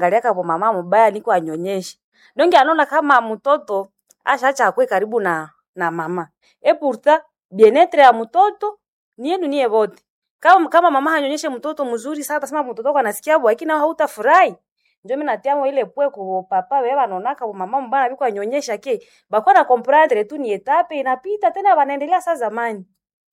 ngaliaka po mama mubaya niko anyonyeshe donge anaona kama mtoto ashacha akwe karibu na na mama e pourtant bienetre ya mtoto ni yenu niye wote kama, kama mama hanyonyeshe mtoto mzuri sana tasema mtoto wako anasikia bwa lakini hautafurahi ndio mimi natiamo ile pwe ku papa wewe wanaonaka kwa mama mbana biko anyonyesha ke bakwa na comprendre tu ni etape inapita tena wanaendelea saa zamani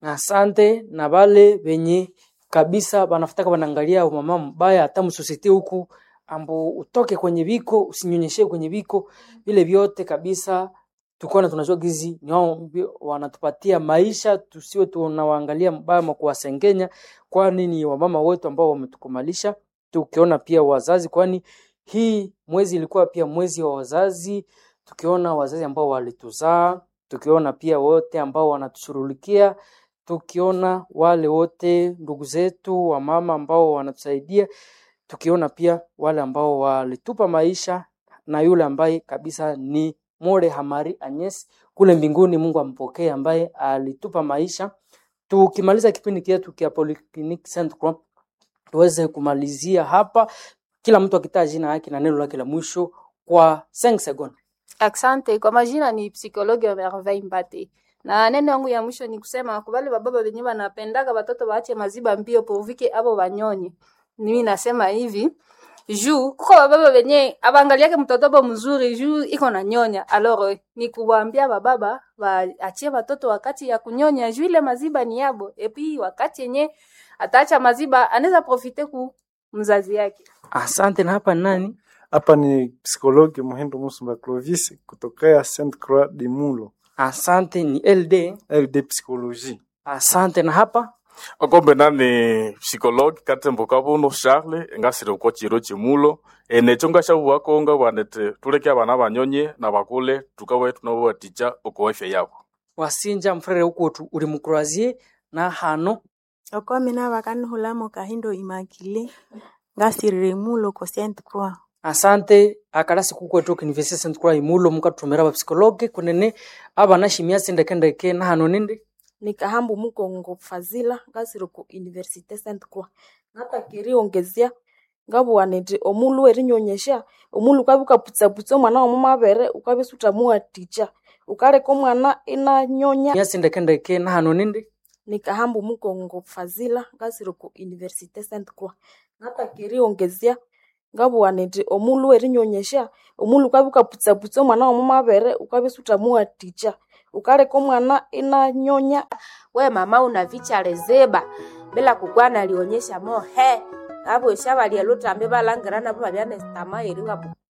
Asante na wale wenye kabisa banafutaka wanaangalia mama mbaya hata msosite huku ambo utoke kwenye viko usinyonyeshe kwenye viko vile vyote kabisa tukona tunajua gizi ni wao ndio wanatupatia maisha tusiwe tunawaangalia mbaya ma kuwasengenya kwani ni wamama wetu ambao wametukumalisha tukiona pia wazazi kwani hii mwezi ilikuwa pia mwezi wa wazazi tukiona wazazi ambao walituzaa tukiona pia wote ambao wanatushughulikia tukiona wale wote ndugu zetu wa mama ambao wanatusaidia, tukiona pia wale ambao walitupa maisha na yule ambaye kabisa ni More Hamari Agnes kule mbinguni, Mungu ampokee, ambaye alitupa maisha. Tukimaliza kipindi chetu kia Polyclinic Saint Croix, tuweze kumalizia hapa, kila mtu akitaja jina yake na neno lake la mwisho kwa 5 seconds. Asante. Kwa majina ni psikologi wa Merveille Mbate, na neno yangu ya mwisho ni kusema kubali bababa wenye wanapendaka watoto waache maziba mbio povike abo wanyonye. Mimi nasema hivi juu kuko bababa wenye abangaliake mtoto bo mzuri juu iko na nyonya. Alors ni kuwaambia bababa waachie watoto wakati ya kunyonya juu ile maziba ni yabo, epi wakati yenye ataacha maziba anaweza profite ku mzazi yake. Asante. Na hapa nani? Hapa ni psikologi Muhindo Musumba Clovis kutokea Saint Croix de Mulo, Asante ni LD. LD Psychologie. Asante. Na hapa okombe nani psikologi katembo kabuno charle engasire uko chiro chimulo enecho ngashabuwa konga bwanete tuleke abana banyonye na bakule tukawe tunabaticha uko afya yabo wasinja mfrere ukutu uri mukurazie na hano okomi navakanihulamo kahindo imakile ngasirire mulo ko Saint Croix asante akalasi kukwetu university Saint Croix imulo mukatumira ba psikologe kunene abana shimia sindekendeke na hano nindi nikahambu mukongo fazila ngasire ku universite Saint Croix ngata kiri ongezia ngabuwanete omulu erinyonyesha omulu ukabi ukaputsaputsa omwana wa mumabere ukabi sutamua ticha ukaleka omwana inanyonya mia sindekendeke na hano nindi nikahambu mukongo fazila ngasire ku universite Saint Croix ngata kiri ongezia ngabuwanete omulu erinyonyesha omulu ukabi ukaputsaputsa omwana wa mumabere ukabi sutamua ticha ukaleka omwana inanyonya we mama unavicha lezeba bila kukwana alionyesha mo he abo shaba lyelutambe balangirana baba byane stama eri wabu